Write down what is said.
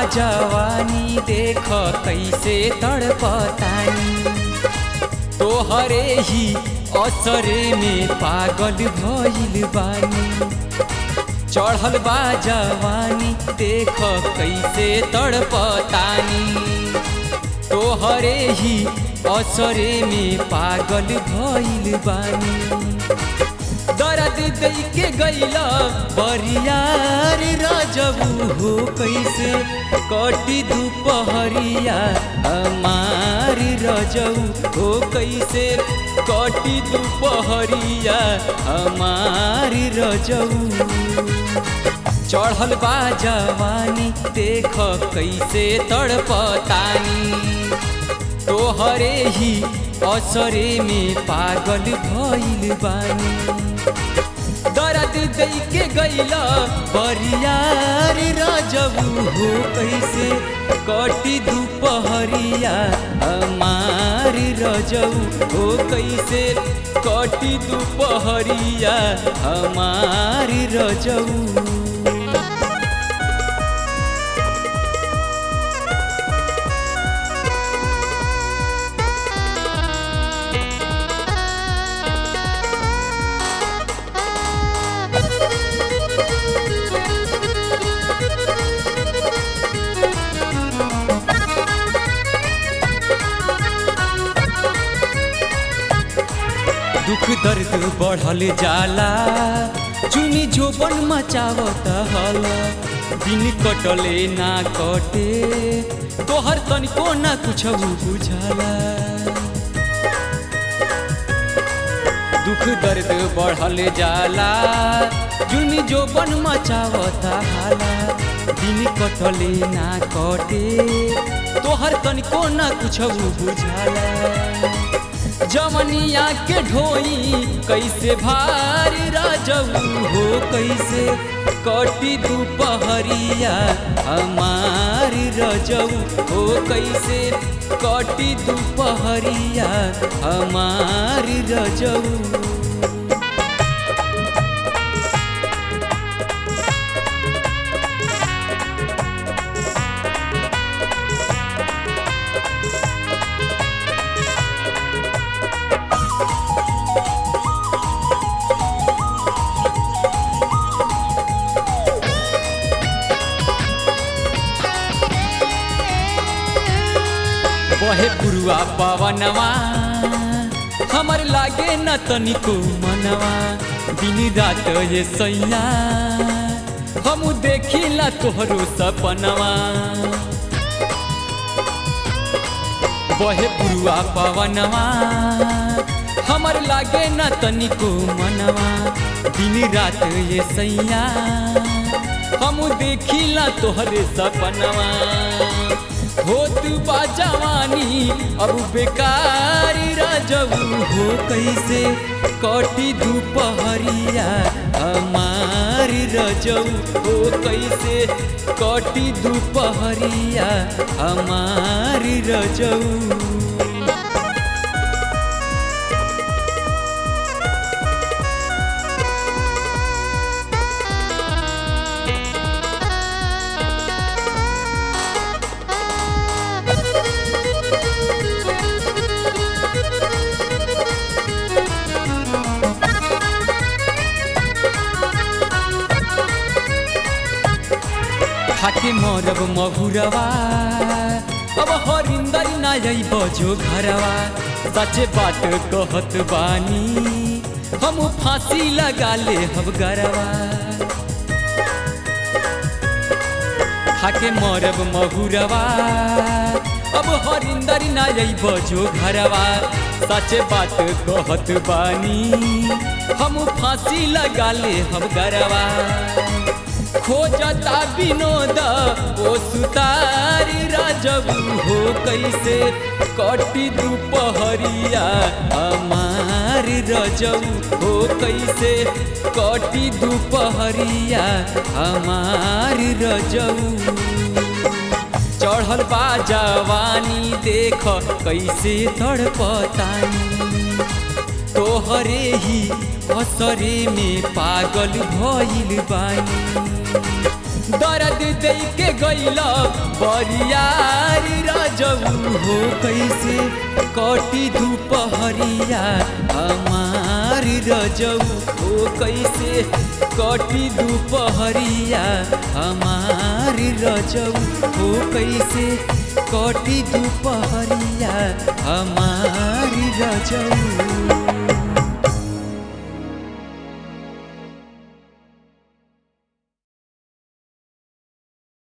जवानी देख कैसे तड़पतानी तोहरे ही असरे में पागल भइल बानी चढ़ल बा जवानी देख कैसे तड़पतानी तोहरे ही असरे में पागल भइल बानी दर्द दे के गैला बरियार रजबू हो कैसे कटी दुपहरिया हमार रजऊ हो कैसे कटी दुपहरिया हमार रजऊ चढ़ल बा जवानी देख कैसे तड़पतानी तोहरे ही असरे में पागल भइल बानी दर्द दे के गैला बरियार रजबू हो कैसे कटी दुपहरिया हमार रजऊ हो कैसे कटी दुपहरिया हमार रजऊ दुख दर्द बढ़ल जाला चुनी जोबन मचावत हल दिन कटले ना कटे तोहर तनिको ना कुछ बुझाला दुख दर्द बढ़ल जाला चुनी जोबन मचावत हाला दिन कटले ना कटे तोहर तनिको ना कुछ बुझाला जमनिया के ढोई कैसे भारी राजऊ हो कैसे कटी दुपहरिया हमार रजऊ हो कैसे कटी दुपहरिया हमार रजऊ बहे पुरुआ पवनवा हमर लागे न तनिको मनवा दिन रात ये सैया हम देखिला तोहरो सपनवा बहे पुरुआ पवनवा हमर लागे न तनिको मनवा दिन रात ये सैया हम देखिला तोहरे सपनवा होत बा जवानी अब बेकार राजऊ हो कैसे कटी दुपहरिया हमार रजऊ हो कैसे कटी दुपहरिया हमार रजऊ खाके मरब महुरवा अब हरिंदर ना बजो घरवा सचे बात कहत बानी हम फांसी लगा ले हम गरवा खाके मरब महुरवा अब हरिंदर ना बजो घरवा सचे बात कहत बानी हम फांसी लगा ले हम गरवा खोजता विनोद ओ सुतारी राजबू हो कैसे कटी दुपहरिया हमार रजऊ हो कैसे कटी दुपहरिया हमार रजऊ चढ़ल बा जवानी देख कैसे तड़पतानी तोहरे ही असरे में पागल भइल बानी दर्द दे के गैल बरियारी रजऊ हो कैसे कटी दुपहरिया हमार रजऊ हो कैसे कटी दुपहरिया हमार रजऊ हो कैसे कटी दुपहरिया हमार रजऊ